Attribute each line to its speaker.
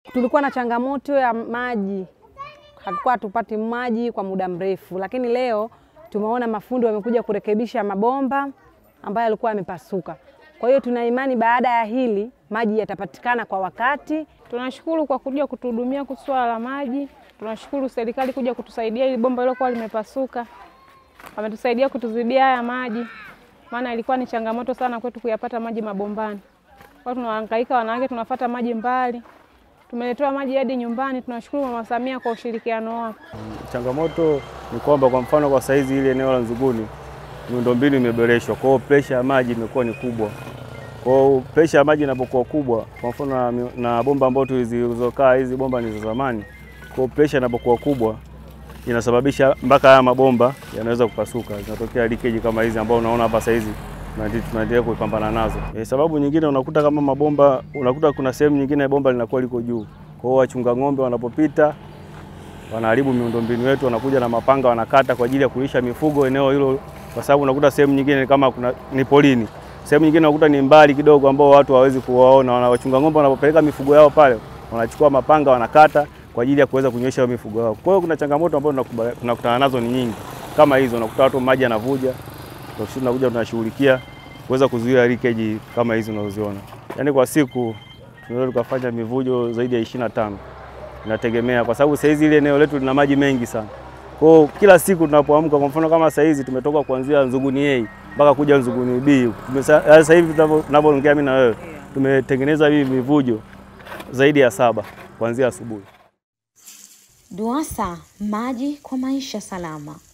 Speaker 1: Tulikuwa na changamoto ya maji, hatukuwa hatupati maji kwa muda mrefu, lakini leo tumeona mafundi wamekuja kurekebisha mabomba ambayo yalikuwa yamepasuka. Kwa hiyo tuna imani baada ya hili maji yatapatikana kwa wakati.
Speaker 2: Tunashukuru kwa kuja kutuhudumia kuhusu swala la maji. Tunashukuru serikali kuja kutusaidia ili bomba lilokuwa limepasuka, wametusaidia kutuzibia haya maji, maana ilikuwa ni changamoto sana kwetu kuyapata maji mabombani. Kwa tunahangaika wanawake, tunafata maji mbali, tumeletewa maji hadi nyumbani. Tunashukuru Mama Samia kwa ushirikiano wake.
Speaker 3: Changamoto ni kwamba kwa mfano kwa saizi ile eneo la Nzuguni miundombinu imeboreshwa, kwa hiyo presha ya maji imekuwa ni kubwa. Kwa hiyo presha ya maji inapokuwa kubwa, kwa mfano na, na bomba ambazo tulizokaa hizi bomba ni za zamani, kwa hiyo presha inapokuwa kubwa inasababisha mpaka haya mabomba yanaweza kupasuka, zinatokea leakage kama hizi ambao unaona hapa saizi tunaendelea kupambana nazo. E, sababu nyingine unakuta kama mabomba, unakuta kuna sehemu nyingine bomba linakuwa liko juu, kwa hiyo wachunga ng'ombe wanapopita wanaharibu miundombinu yetu, wanakuja na mapanga wanakata kwa ajili ya kulisha mifugo eneo hilo, kwa sababu unakuta sehemu nyingine kama kuna ni polini, sehemu nyingine unakuta ni mbali kidogo, ambao watu hawawezi kuwaona. Wachunga ng'ombe wanapopeleka mifugo yao pale, wanachukua mapanga wanakata kwa ajili ya kuweza kunywesha mifugo yao. Kwa hiyo kuna changamoto ambazo tunakutana nazo ni nyingi kama hizo, unakuta watu maji yanavuja, sisi tunakuja tunashughulikia kuweza kuzuia leakage kama hizi unazoziona. Yaani kwa siku tunaweza tukafanya mivujo zaidi ya ishirini na tano inategemea kwa sababu saizi ile eneo letu lina maji mengi sana. Kwa hiyo kila siku tunapoamka, kwa mfano kama saizi tumetoka kuanzia Nzuguni A mpaka kuja Nzuguni B. Sasa hivi tunavyoongea mimi na wewe tumetengeneza hivi mivujo zaidi ya saba kuanzia asubuhi.
Speaker 4: DUWASA, maji kwa maisha salama.